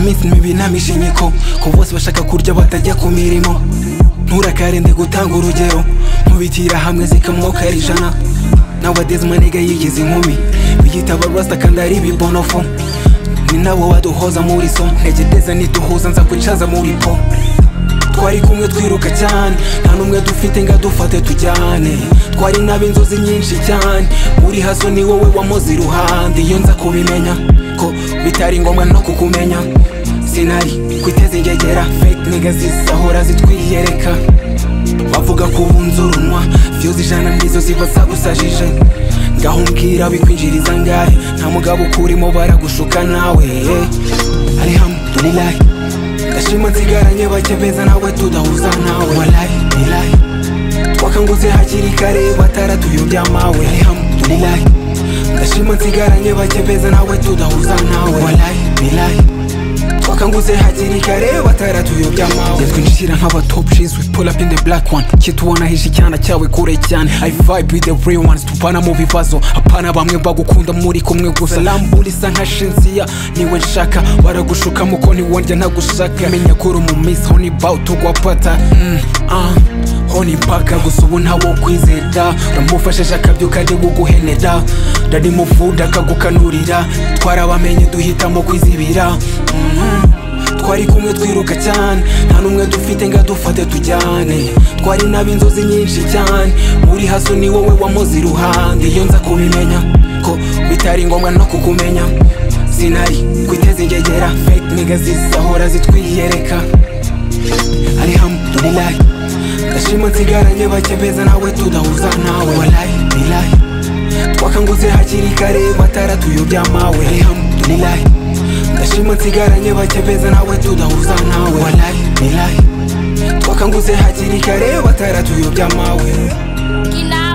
minsi mibi namisha inyiko ko bose bashaka kurya batajya ku mirimo nturakarende gutanga urugero nkubitira hamwe zikamwoka ari ijana nowadays manega yigize inkumi biyita abarasta kandi ari ibibonofu ni nabo baduhoza muri so ntegedeza nituhuza nza kwicaza muri po twari kumwe twiruka cyane nta n'umwe dufite ngo adufate tujyane twari n'ab'inzozi nyinshi cyane uri haso ni wowe wamuze iruhande iyo nza kubimenya ko bitari ngombwa no kukumenya sinari kwiteza ingegera fake niga zisahora zitwiyereka bavuga ko ubunze urunwa vyoza ijana nizo ziba zagusajije ngaho mbwira bikwinjiriza ngahe nta mugabo ukurimo baragushuka nawe alhamdulilahi ndashima nsigaranye bake beza nawe tudahuza nawe walahi bilahi twakanguze hakiri kare bataratuyobya mawe alhamdulilahi ndashima nsigaranye bake beza nawe tudahuza nawe walahi bilahi twakanguze hakiri kare bataratuyobya mawe yatwinjira nk'abatop jeans we pull up in the black one kitubona hisha icyana cyawe kure cyane i vibe with the real ones tuvana mu bibazo hapana bamwe bagukunda muri kumwe gusa lambura isa nka shinziya niwe nshaka baragushukamo ko niwondya ntagushaka menya kuri umumisi honi bawutugwa pata mm, ah. honi mpaka gusa ubu ntawo kwizera uramufashije akabyuka ari guguhenera ndarimuvuda akagukanurira twarabamenye duhitamo kwizibira Mhm. twari kumwe twiruka cyane nta n'umwe dufite ngo adufate tujyane twari n'ab'inzozi nyinshi cyane uri haso ni wowe wamuze iruhande iyo nza kubimenya ko bitari ngombwa no kukumenya sinari kwiteza ingegera fake niga zisahora zitwiyereka alhamdulilahi ndashima nsigaranye bake beza nawe tudahuza nawe walahi bilahi twakanguze hakiri kare bataratuyobya mawe alhamdulilahi ndashima nsigaranye bake beza nawe tudahuza nawe walahi bilahi twakanguze hakiri kare bataratuyobya mawe Kila